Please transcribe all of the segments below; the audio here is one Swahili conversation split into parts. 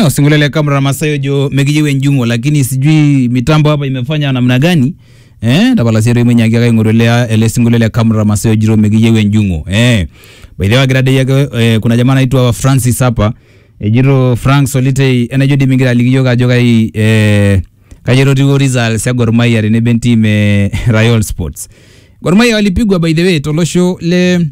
Eh, usingulie ile kamera Masayo jo mekijewe njungo lakini sijui mitambo hapa imefanya namna gani. Eh, tabala sero mwenye akia ngorelea ele singulie ile kamera Masayo jiro mekijewe njungo. Eh. By the way grade yake eh, kuna jamaa anaitwa Francis hapa. E, jiro Frank Solite enajo dimingira ligiyo kajo kai eh kajero tigo results ya Gor Mahia rene benti me Royal Sports. Gor Mahia walipigwa by the way tolosho le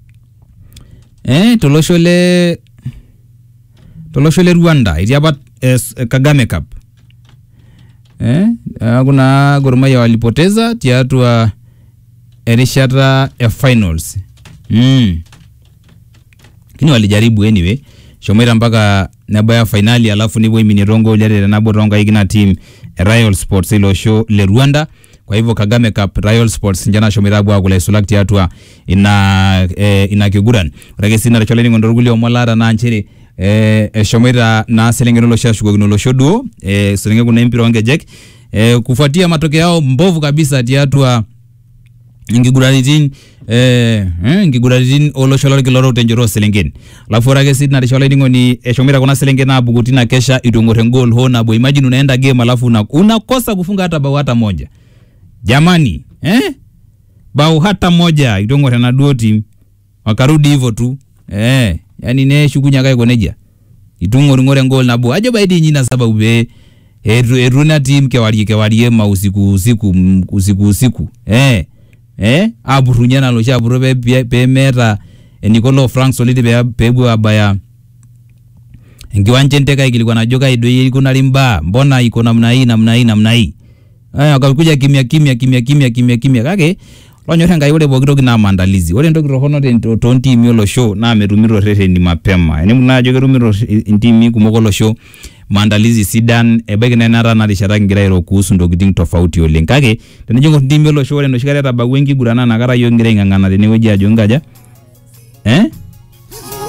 eh tolosho le tolosho le Rwanda etii apa eh, Kagame Cup eh, ah, kuna Gor Mahia walipoteza tiatua erishata ya finals mm. Lakini walijaribu anyway shomoita mpaka nebaya finali alafu nipo iminirongo liarere nabo tonkaikina team e Royal Sports ilo show le Rwanda kwa hivyo Kagame Cup Royal Sports njana shomoita abwa kula isulak tiatua ina eh, ina kiguran ore ake sii naricholeni ng'ondo irkulie omon laata naa nchere eh, eshomoita naa selengen olosho ashukokino olosho duo eh, selengen kuna empira onkejek eh, kufuatia matokeo yao mbovu kabisa tiatua nkiguraritin eh, eh, nkiguraritin olosho lorkila orok tenchoto oselenken alafu ore ake sii narisho olainining'oni eshomoita kuna selenken aapuku tina kesha itu eng'or engol ho nabo imagine unaenda game alafu una, unakosa kufunga hata bao hata moja jamani eh? bao hata moja itu eng'or enaduo team wakarudi hivyo tu eh, yani neshukunye ake aiko nejia itu ng'oring'ori engol nabo ajo baidi nyina sababu pee etu etu ina team kewarie kewarie ma usiku usiku mm, usiku usiku eh eh apurunye naloshi apuro pe pe- pemeeta eniko lo Frank Solidi pe peepuo abaya enkiwanja enteke aikilikuana ajo kai doi ikunari mbaa mbona iko namna hii namna hii namna hii eh wakakuja kimya kimya kimya kimya kimya kimya kake lonyor enkai ore pooki toki naa maandalizi ore entoki torrono te- toontiimi olosho naa metumito rreteni mapema enemu naa ajo ketumito intiimi kumok olosho maandalizi sidan ebaiki naa enaata ena rishata kigira airo kuhusu ntokitin tofauti oleng kake tenijo ng'or intiimi olosho ore enoshi kata etabawua enkiguran naa inakata yiok kigira aing'ang'ana tenewueji ajo nkaja eh